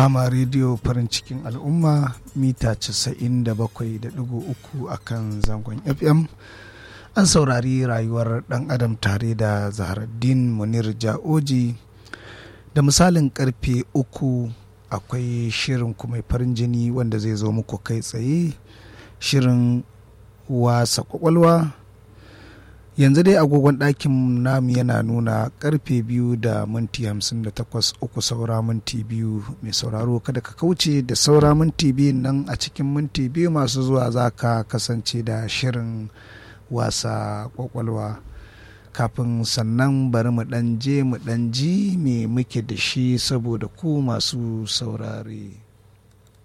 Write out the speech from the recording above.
Rahama rediyo farin cikin al'umma mita 97.3 a kan zangon FM. An saurari rayuwar ɗan adam tare da Zaharaddin Munir Ja'oji da misalin karfe uku akwai shirin kuma farin jini wanda zai zo muku kai tsaye shirin wasa kwakwalwa yanzu dai agogon ɗakin namu yana nuna karfe biyu da minti hamsin da takwas uku saura minti biyu mai sauraro kada ka kauce da saura minti biyu nan a cikin minti biyu masu zuwa za ka kasance da shirin wasa kwakwalwa kafin sannan bari mu ɗan je mu ɗan ji me muke da shi saboda ku masu saurare.